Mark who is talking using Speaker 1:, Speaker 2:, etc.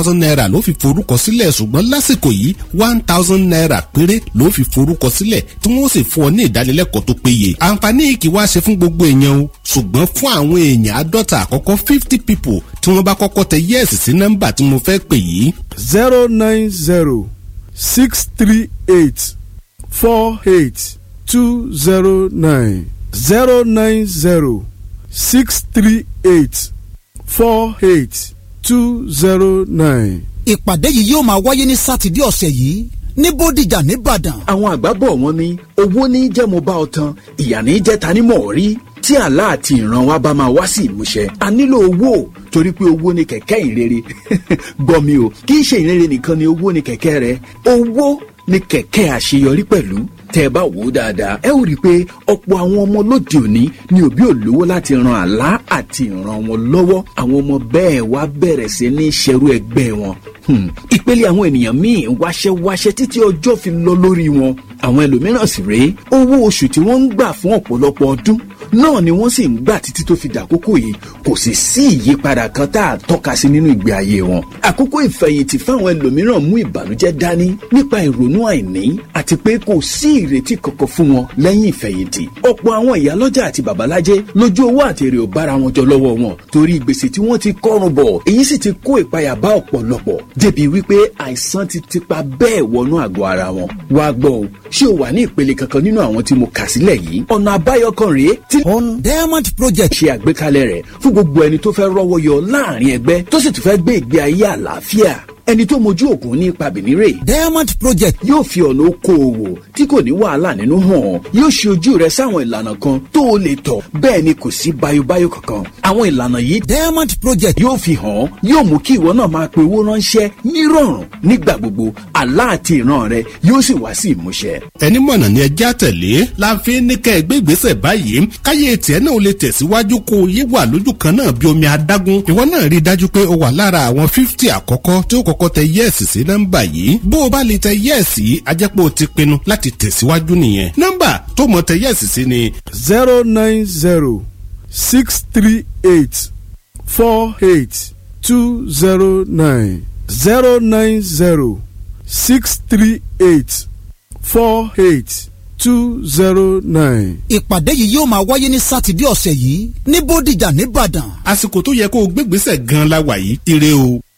Speaker 1: thousand naira ló fi forúkọ sílẹ̀ ṣùgbọ́n lásìkò yìí one thousand naira péré ló fi forúkọ sílẹ̀ tí wọ́n sì fún ọ ní ìdánilẹ́kọ̀ọ́ tó péye. àǹfààní kì wá ṣe fún gbogbo èèyàn o ṣùgbọ́n fún àwọn èèyàn àádọ́ta àkọ́kọ́ fifty people tí wọ́n bá kọ́kọ́ tẹ yẹ́ẹ̀sì sí nọ́mbà tí mo fẹ́ pè yìí.
Speaker 2: zero nine zero six three eight four eight two zero nine zero nine zero six three eight four eight two zero nine.
Speaker 3: ìpàdé yìí yóò máa wáyé ní sátidé ọ̀sẹ̀ yìí ní bódìjà nìbàdàn.
Speaker 4: àwọn àgbà bọ̀ wọ́n ní owó ní jẹ́ mo bá ọ tan ìyà ní jẹ́ ta ni mọ̀ rí tí àlá àti ìran wa bá máa wá sí ìmúṣẹ a nílò owó torí pé owó ni kẹ̀kẹ́ ìrere gbọ́ mi o kì í ṣe ìrere nìkan ni owó ni kẹ̀kẹ́ rẹ owó ni kẹ̀kẹ́ àṣeyọrí pẹ̀lú tẹ́ ẹ bá wò ó dáadáa ẹ ó rí i pé ọ̀pọ̀ àwọn ọmọ lóde òní ni òbí ò lówó láti ran àlá àti ìran wọn lọ́wọ́ àwọn ọmọ bẹ́ẹ̀ wá bẹ̀rẹ̀ sí ní ṣerú ẹgbẹ́ wọn. ìpele àwọn ènìyàn míì wáṣẹ́ wáṣẹ́ títí ọjọ́ fi lọ lórí wọn àwọn ẹlòmíràn sì rèé owó oṣù tí wọ́n ń gbà fún ọ̀pọ̀lọpọ̀ ọdún náà ni wọ́n sì ń gbà títí tó fi dàkókò yìí kò sì sí ìyípadà kan tá a tọ́ka sí nínú ìgbé ayé wọn. àkókò ìfẹ̀yìntì fáwọn ẹlòmíràn mú ìbànújẹ́ dání nípa ìrònú àìní àti pé kò sí ìrètí kankan fún wọn lẹ́yìn ìfẹ̀yìntì. ọ̀pọ̀ àwọn ìyálọ́jà àti babalájẹ́ lójú owó àti èrè ò bára wọn jọ lọ́wọ́ wọn torí gbèsè tí wọ́n ti kọ́rùn bọ̀ èyí sì ti kó ìpayà bá ọ̀pọ̀lọpọ̀ débi wípé àìsàn ti tipa bẹ́ẹ̀ wọnú àgọ́ ara wọn. wá gbọ́ o ṣé o wà ní ìpele kankan nínú àwọn tí mo kà sílẹ̀ yìí ọ̀nà àbáyọ kan rèé tí
Speaker 3: on diamond project.
Speaker 4: ṣe àgbékalẹ̀ rẹ̀ fún gbogbo ẹni tó fẹ́ rọ́wọ́ yọ láàrin ẹgbẹ́ tó sì tún fẹ́ gbé ìgbé ayé àlàáfíà ẹni tó mojú ògùn ní ipa bìnírè.
Speaker 3: diamond project.
Speaker 4: yóò fi ọ̀nà okòòwò tí kò ní wàhálà nínú hàn yóò ṣe ojú rẹ sáwọn ìlànà kan tó o lè tọ̀ bẹ́ẹ̀ ni kò sí bayobayo kankan. àwọn ìlànà yìí
Speaker 3: diamond project.
Speaker 4: yóò fi hàn yóò mú kí ìwọ náà máa pe owó ránṣẹ́ nírọ̀rùn nígbà gbogbo àlá àti ìran rẹ yóò sì wá sí ìmúṣẹ.
Speaker 1: ẹni mọ̀nà ni ẹjẹ́ àtẹ̀lé la fi ní kẹ́ ẹ gbé ìgbésẹ̀ báyìí káyé tiẹ̀ náà lè tẹ̀síwájú kó o yé wà lójú kan náà bí omi adágún ìwọ náà rí i dájú pé o wà lára àwọn fífítì àkọ́kọ́ tí ó kọ́kọ́ tẹ yẹ́ẹ̀sì sí nọ́mbà yìí bó o bá lè tẹ yẹ́ẹ̀sì á jẹ́ pé o ti pinnu láti tẹ̀síwájú nìyẹn nọ́mbà tó mọ̀ tẹ yẹ́ẹ̀sì sí ni.
Speaker 2: zero nine zero six three eight four eight two zero nine zero nine zero six three eight four eight two zero nine.
Speaker 3: ìpàdé yìí yóò máa wáyé ní sátidé ọ̀sẹ̀ yìí ní bódìjà nìbàdàn.
Speaker 1: àsìkò tó yẹ kó o gbégbèsè gan-an la wà yìí ire o.